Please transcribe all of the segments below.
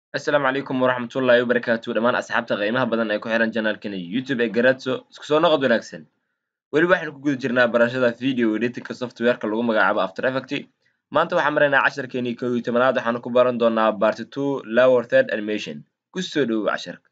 asalaamu calaykum waraxmatullaahi wabarakaatu dhammaan asxaabta qiimaha badan ee ku xihan janaalkana youtube ee garatso isku soo noqod wanaagsan weli waxaynu ku guda jirnaa barashada video editinka softwareka lagu magacaabo after effect maanta waxaan maraynaa casharkeenii kow iyo tobanaad waxaanu ku baran doonaa party two lower third animation ku soo dhowow casharka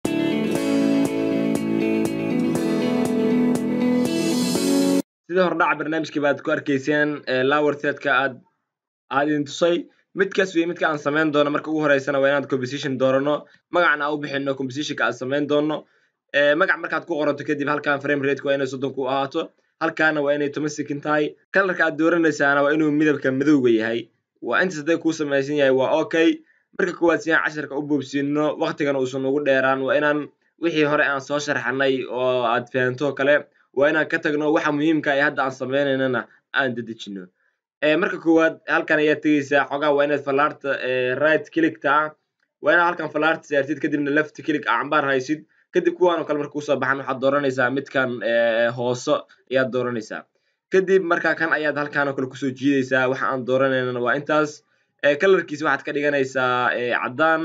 sida hordhaca barnaamijkiiba aad ku arkayseen lower thirdka aad aad idin tusay midkaas wey midka aan samayn doono marka ugu horeysana waa inaad composition doorano magacna aan u bixino compositionka aad samayn doono magac markaad ku qoranto kadib halkan frame rateka waa inay soddon ku ahaato halkaana waa inay toban second tahay kalarka aad dooranaysaana waa inuu midabka madowga yahay waa intaas hadday kuu samaysan yahay waa okay marka koowaad si aan casharka u boobsiino waktigana uusan ugu dheeraan waa inaan wixii hore aan soo sharxanay oo aad fahanto kale waa inaan ka tagno waxa muhiimka ee hadda aan sameynaynana aan dedejino marka koowaad halkan ayaad tegeysaa xogaa waa inaad falaarta right clickta ah waa inaad halkan falaarta saartid kadibna left click ah cambaar haysid kadib kuwaan oo kale marka kusoo baxan waxaad dooranaysaa midkan hooso ayaad dooranaysaa kadib marka kan ayaad halkan oo kale kusoo jiidaysaa waxa aan dooranaynana waa intaas kalarkiisa waxaad ka dhiganaysaa caddaan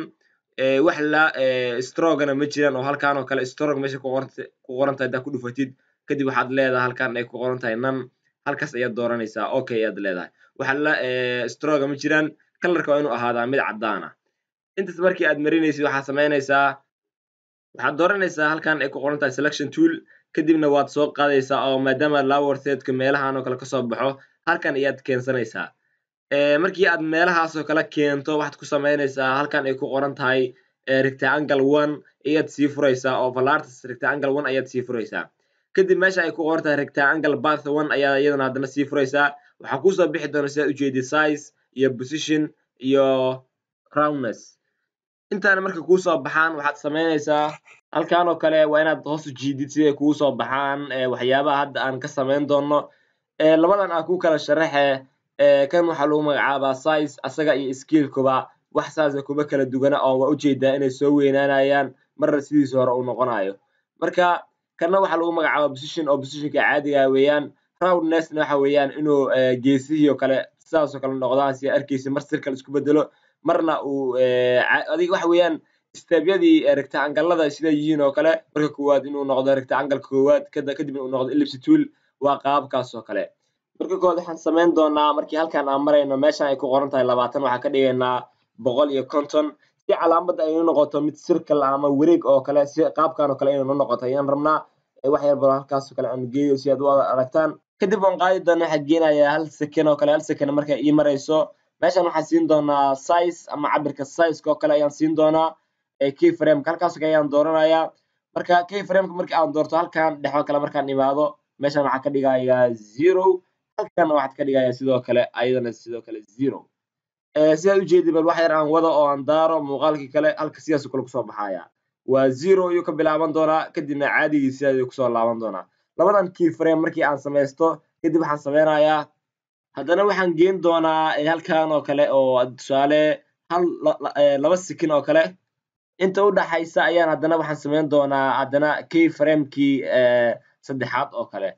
wax la strogana ma jiraan oo halkan oo kale strog meesha ku qoran tahay haddaad ku dhufatid kadib waxaad leedahay halkan ay ku qoran tahay nan halkaas ayaad dooranaysaa okay ayaad leedahay waxa la stroga ma jiraan kalarka waa inuu ahaadaa mid caddaan ah intaas markii aad marinaysid waxaad samaynaysaa waxaad dooranaysaa halkan ay ku qoran tahay selection tool kadibna waad soo qaadaysaa oo maadaama lower thirdka meelahan oo kale kasoo baxo halkan ayaad keensanaysaa markii aad meelahaas oo kale keento waxaad ku samaynaysaa halkan ay ku qoran tahay rectangle one ayaad sii furaysaa oo valartas rectangle one ayaad sii furaysaa kadib meesha ay ku qoran tahay rectangle bath one ayaa iyadana haddana sii furaysaa waxaa kusoo bixi doona sidaad ujeedid size iyo position iyo roundness intaana marka kuusoo baxaan waxaad samaynaysaa halkan oo kale waa inaad hoos u jiidid siday kugu soo baxaan waxyaabaha hadda aan ka samayn doono labadan aan ku kala sharaxe kan waxaa lagu magacaabaa size asaga iyo skillkuba wax saasa kuba kala dugana oo waa ujeedaa inay soo weynaanayaan marna sidiisa hore uu noqonayo marka kanna waxaa lagu magacaaba position oo positionka caadiga weeyaan roundnessna waxa weeyaan inuu geesihii oo kale sidaasoo kale noqdaan si arkaysa mar sir kale isku bedelo marna uu adiga waxa weeyaan stebyadii rectangalada sida yihiin oo kale marka koowaad inuu noqdo rectangle koowaad kadib inuu noqdo ellipse tool waa qaabkaas oo kale marka koowaad waxaan samayn doonaa markii halkan aan marayno meeshan ay ku qoran tahay labaatan waxaan ka dhigaynaa boqol iyo konton si calaamadda ay noqoto mid circle ama wareeg oo kale si qaabkan oo kale inay noqoto ayaan rabnaa wax yar baro halkaas oo kale aan geeyo si aad u aragtaan kadib waan qaadi doona waxaa geenayaa hal second oo kale hal second marka ii marayso meeshan waxaan siin doonaa size ama cabirka sizeka oo kale ayaan siin doonaa key frameka halkaas oo kale ayaan dooranayaa marka key frameka markii aan doorto halkan dhexo kale markaan imaado meeshan waxaa ka dhigayaa zero halkan waxaad ka dhigayaa sidoo kale ayadana sidoo kale zero sidaad ujeedi bal wax yar aan wado oo aan daaro muuqaalkii kale halka sidaasoo kale kusoo baxaya waa zero ayuu ka bilaaban doonaa kadibna caadigii sidaas kusoo laaban doonaa labadan key frame markii aan samaysto kadib waxaan sameynayaa haddana waxaan geen doonaa halkan oo kale oo tusaale hal laba sikin oo kale inta u dhaxaysa ayaan haddana waxaan samayn doonaa haddana key framekii saddexaad oo kale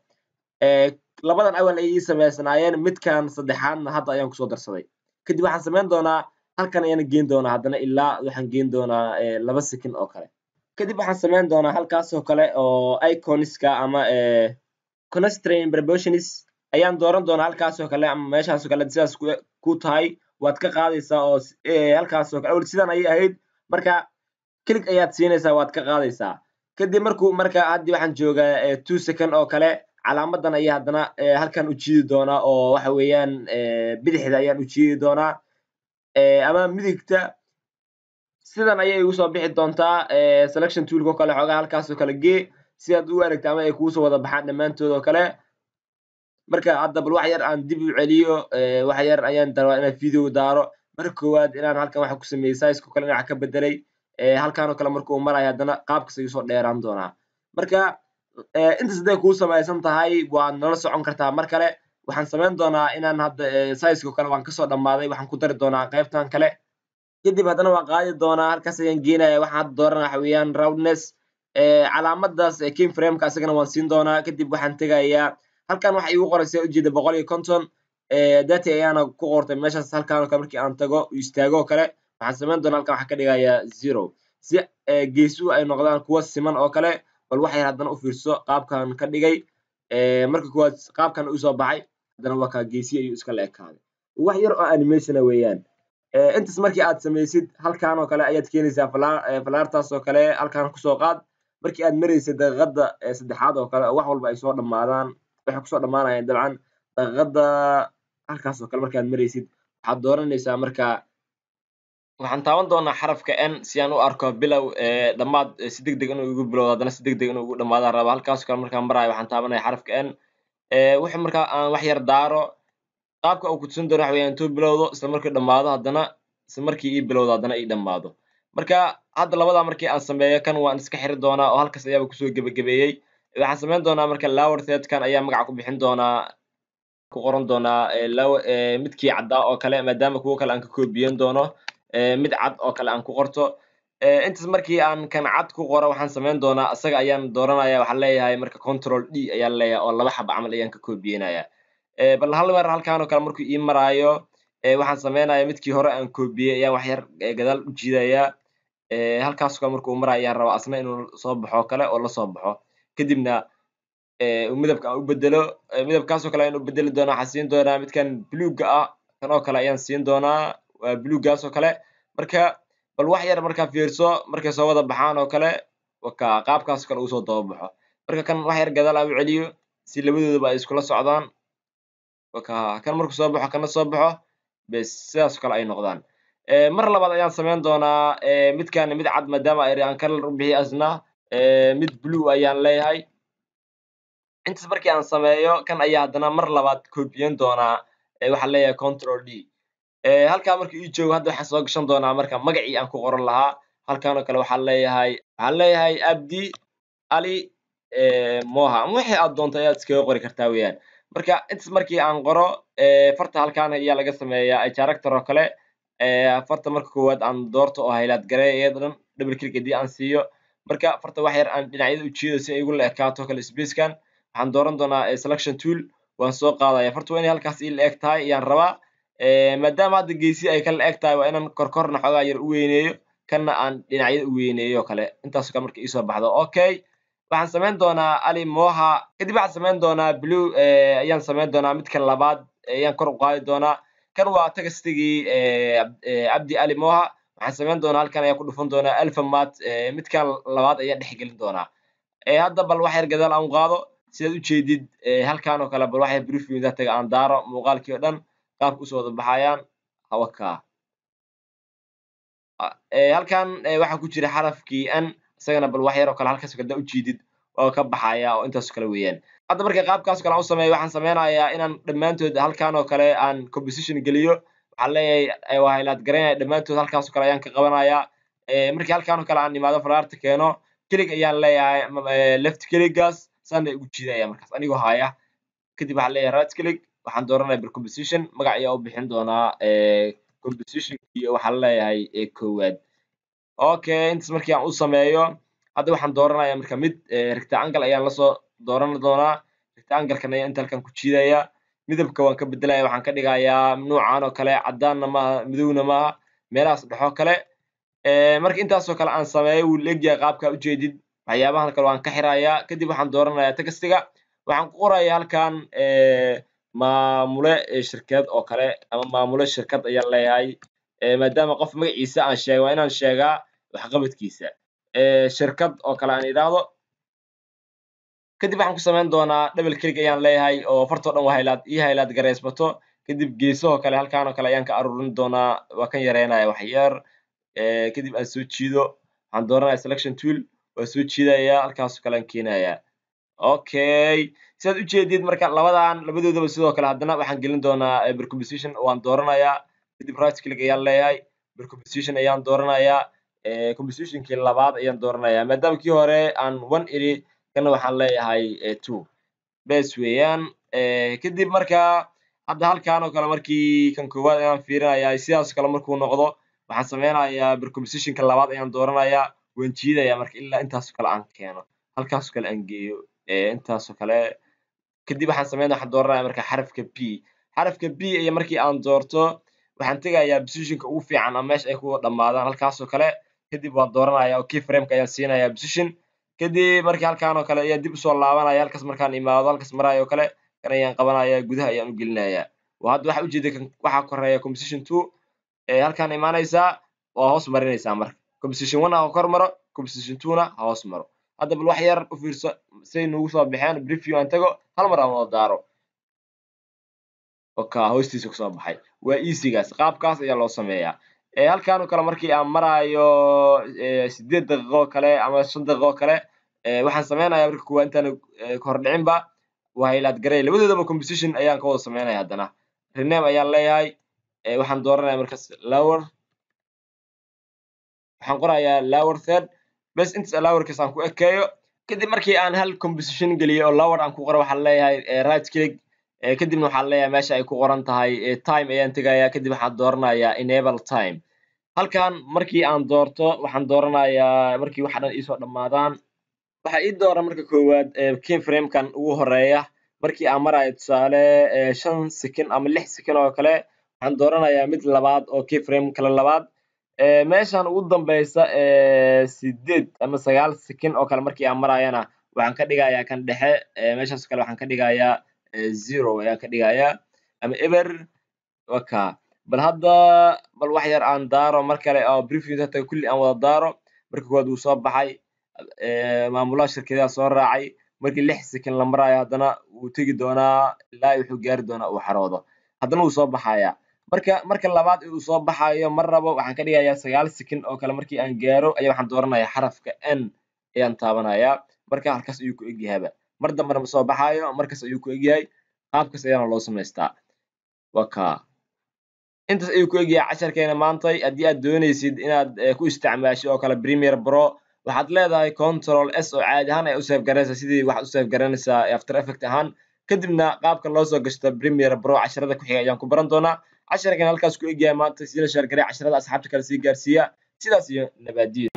labadan awal ay ii samaysnaayeen midkan saddexaadna hadda ayaan kusoo darsaday kadib waxaan samayn doonaa halkan ayaan geen doonaa haddana ilaa waxaan geen doonaa laba sikin oo kale kadib waxaan samayn doonaa halkaas oo kale oo iconiska ama constrain proportions ayaan dooran doonaa halkaas oo kale ama meeshaas oo kale sidaas ku tahay waad ka qaadaysaa oo halkaas oo kale awal sidan ayay ahayd marka click ayaad siinaysaa waad ka qaadaysaa kadib markuu marka haddii waxaan joogaa two second oo kale calaamadan ayaa haddana halkan u jiidi doonaa oo waxa weeyaan bidixda ayaan u jiidi doonaa ama midigta sidan ayay igu soo bixi doontaa selection toolka oo kale xoogaa halkaas oo kale gee si aad u aragta ama ay kuusoo wada baxaan dhammaantood oo kale marka hadda bal wax yar aan dib u celiyo wax yar ayaan darabaa inaan video daaro marka koowaad inaan halkan waxa ku sameeyey sizeka o kale dhinaca ka bedelay halkan oo kale markuu marayo haddana qaabkas ayuu soo dheeraan doonaa marka intaas hadday kuu samaysan tahay waad nala socon kartaa mar kale waxaan samayn doonaa inaan hadda sizeka o kale waan kasoo dhammaaday waxaan ku dari doonaa qaybtan kale kadib haddana waan qaadi doonaa halkaas ayaan geenaya waxaan hadda doorana waxa weeyaan roundness calaamadaas king frameka asagana waan siin doonaa kadib waxaan tegayaa halkan waxa iigu qoran sida ujeeda boqol iyo konton dati ayaana ku qortay meeshaas halkan oo kale markii aan tago istaago oo kale waxaan samayn doonaa halkan waxaan ka dhigayaa zero si geesuhu ay noqdaan kuwa siman oo kale bal wax yar haddana u fiirso qaabkan ka dhigay marka kuwaad qaabkan usoo baxay haddana waa kaa geesi ayuu iska la ekaaday wax yar oo animationa weeyaan intaas markii aad samaysid halkan oo kale ayaad keenaysaa falaartaas oo kale halkan kusoo qaad markii aad maraysid daqiiqada saddexaad oo kale oo wax walba ay soo dhammaadaan waxay kusoo dhammaanayaan dabcan daqiiqada halkaas oo kale markaad maraysid waxaad dooranaysaa marka waxaan taaban doonaa xarafka n si aan u arko bilow dhammaad si deg deg inuu igu bilowdo haddana si deg deg inuu igu dhammaadaan raba halkaas oo kale markaan maraayo waxaan taabanaya xarafka n wuxuu markaa aan wax yar daaro qaabka uu kutusin doono waxa weeyaan intuu bilowdo isla markii dhammaado haddana isla markii ii bilowdo haddana ii dhammaado marka hadda labadaa markii aan sameeyo kan waan iska xiri doonaa oo halkaas ayaaba kusoo gebagabeeyey waxaan samayn doonaa marka lower third-kan ayaa magaca ku bixin doonaa ku qoran doonaa midkii caddaa oo kale maadaama kuwo kale aan ka koobiyen doono mid cad oo kale aan ku qorto intaas markii aan kan cad ku qoro waxaan samayn doonaa isaga ayaan dooranaya waxaan leeyahay marka control d ayaan leeyahay oo laba xaba camal ayaan ka koobiyenaya bal hal mar halkan oo kale markuu ii maraayo waxaan sameynaya midkii hore aan koobiyey ayaan wax yar gadaal u jiidaya halkaas oo kale markuu maraayo ayaan rabaa asna inuu soo baxo kale oo lasoo baxo kadibna midabka aan u bedelo midabkaas oo kale ayaan u bedeli doonaa waxaan siin doonaa midkan bluega ah kan oo kale ayaan siin doonaa waa bluegaas oo kale marka bal wax yar markaa fiirso markay soo wada baxaan oo kale waka qaabkaas oo kale uu soo daba baxo marka kan wax yar gadaal aan u celiyo si labadoodaba ay iskula socdaan waka kan markuu soo baxo kana soo baxo bes sidaas oo kale ay noqdaan mar labaad ayaan samayn doonaa midkan mid cad maadaama aan kalar u bixiy asna mid blue ayaan leeyahay intaas markii aan sameeyo kan ayaa haddana mar labaad koobiyen doonaa waxaan leeyahay control d halkaa markii ii joogo hadda waxaan soo gashan doonaa marka magacii aan ku qoran lahaa halkan oo kale waxaan leeyahay waxaan leeyahay abdi ali moha ama wixii aad doonto ayaad iskaga qori kartaa weeyaan marka intaas markii aan qoro farta halkan ayaa laga sameeyaa character oo kale farta marka koowaad aan doorto oo haylaad gareey iyada dhan double click haddii aan siiyo marka farta wax yar aan dhinacyada u jiido si ay igu la ekaato kale spacekan waxaan dooran doonaa selection tool waan soo qaadaya farta waa inay halkaas ii la eg tahay ayaan rabaa maadaama hadda geesi ay kala eg tahay waa inaan korkorna xoogaa yar u weyneeyo kanna aan dhinacyada u weyneeyo kale intaasoo kale marka iisoo baxdo okay waxaan samayn doonaa ali moha kadib waxaan samayn doonaa blue ayaan samayn doonaa midka labaad ayaan kor u qaadi doonaa kan waa tagastigii cabdi ali moha waxaan samayn doonaa halkan ayaan ku dhufan doonaa alphamat midkan labaad ayaan dhex gelin doonaa hadda bal wax yar gadaal aan qaado sidaad ujeedid halkan oo kale bal wax yar briefing dataga aan daaro muuqaalkii oo dhan qaabka usoo wada baxayaan hawaka halkan waxaa ku jira xarafkii n isagana bal wax yar oo kale halkaas kada ujeedid oo ka baxaya oo intaas oo kale weeyaan hadda marka qaabkaas oo kale aan u sameeyo waxaan sameynayaa inaan dhammaantood halkan oo kale aan composition geliyo waxaan leeyahay waa haylaad garaynaya dhammaantood halkaas oo kale ayaan ka qabanayaa markii halkan oo kale aan imaado falaarta keeno kelig ayaan leeyahay left keligaas saana igu jiidaya markaas anigoo haya kadib waxaan leeyahay right kelig waxaan dooranaya ber composition magac ayaa u bixin doonaa compositionkii waxaan leeyahay koowaad okay intaas markii aan u sameeyo hadda waxaan dooranaya marka mid rectangle ayaan lasoo dooran doonaa rectanglekan ayaa inta halkan ku jiidaya midabka waan ka bedelaya waxaan ka dhigayaa nuucan oo kale cadaanna maaha midowna maaha meelahaas dhexoo kale marka intaasoo kale aan sameeyo wuu leegyahay qaabkaa ujeedid waxyaabahan kale waan ka xirayaa kadib waxaan dooranayaa textiga waxaan ku qorayaa halkan maamule shirkad oo kale ama maamule shirkad ayaan leeyahay maadaama qof magaciisa aan sheega waa inaan sheegaa waxqabadkiisa shirkad oo kale aan idhaahdo kadib waxaan ku samayn doonaa double click ayaan leeyahay oo fartoo dhan waa haylaad ii haylaad gareysbato kadib geesahoo kale halkan oo kale ayaan ka aruurin doonaa waa kan yareynaya wax yar kadib aan soo jiido waxaan dooranaya selection tool waa soo jiidaya halkaasoo kale aan keenaya okay sidaad ujeedid marka labadan labadoodaba sidoo kale haddana waxaan gelin doonaa bercomposition waan dooranayaa kadib right click ayaan leeyahay bercomposition ayaan dooranayaa compositionkii labaad ayaan dooranayaa maadaama kii hore aan one iri kana waxaan leeyahay two bes weeyaan kadib marka hadda halkan oo kale markii kan koowaad ayaan fiirinayaa sidaas kale markuu noqdo waxaan sameynayaa bercompositionka labaad ayaan dooranayaa waan jiidaya marka ilaa intaasoo kale aan keeno halkaasoo kale aan geeyo intaasoo kale kadib waxaan sameynaya waxaan dooranaya marka xarafka b xarafka b iyo markii aan doorto waxaan tegayaa positionka ugu fiican ama meesha ay ku dhammaadaan halkaasoo kale kadib waan dooranaya oo key frameka ayaan siinaya position kadib markii halkaan oo kale ayaa dib usoo laabanaya halkaas markaan imaado halkaas maraayo oo kale kan ayaan qabanaya gudaha ayaan u gelinaya waa hadda waxaa ujeeda waxaa koreeya composition two halkaan imaanaysaa waa hoos marinaysaa marka composition one ha kor maro composition two na ha hoos maro hadda bal wax yar u fiirso say nugu soo baxeen preview aan tago hal mar aan wada daaro oka hoostiisa kusoo baxay waa easygaas qaabkaas ayaa loo sameeyaa halkaan oo kale markii aan maraayo sideed daqiiqo kale ama shan daqiiqo kale waxaan sameynaya marka kuwaa intaan kahordhicinba waa highlight garay labadoodaba composition ayaan ka wada sameynaya haddana rename ayaan leeyahay waxaan dooranaya markaas lower waxaan qorayaa lower third bes intaas lowerkaas aan ku ekeeyo kadib markii aan hal composition geliyo oo lower aan ku qoro waxaan leeyahay right click kadibna waxaan leeyahay meesha ay ku qoran tahay time ayaan tegaya kadib waxaan dooranayaa enable time halkan markii aan doorto waxaan dooranayaa markii waxa dhan iisoo dhammaadaan waxaa ii dooran marka koowaad key framekan ugu horeeya markii aan marayo tusaale shan second ama lix second oo kale waxaan dooranayaa mid labaad oo key frame kale labaad meeshan ugu dambeysa sideed ama sagaal second oo kale markii aan marayana waxaan ka dhigayaa kan dhexe meeshaas kale waxaan ka dhigayaa zero ayaan ka dhigayaa ama eber waka bal hadda bal wax yar aan daaro mar kale oo briefing hata kulli aan wada daaro marka koowaad wuu soo baxay maamulaha shirkadaha soo raacay markii lix second la marayo haddana wuu tegi doonaa ilaa wuxuu gaari doonaa uu xaroodo haddana wuu soo baxaya marka marka labaad uu soo baxayo mar rabo waxaan ka dhigayaa sagaal second oo kale markii aan gaaro ayaa waxaan dooranayaa xarafka n ayaan taabanayaa marka halkaas ayuu ku egyahaba mar dambena ma soo baxaayo markaas ayuu ku egyahay qaabkaas ayaana loo samaystaa waka intaas ayuu ku egyahay casharkeena maantay haddii aad doonaysid inaad ku isticmaashid oo kale premier pro waxaad leedahay control s oo caadi ahaan ay u save garanaysaa sidii waxaad u save garanaysaa after effect ahaan kadibna qaabka loo soo gashto premier pro casharada ku xiga ayaan ku baran doonaa casharkan halkaas ku egyahay maanta sila shaargaray casharada asxaabta kale sii gaarsiiya sidaas iyo nabaadiyo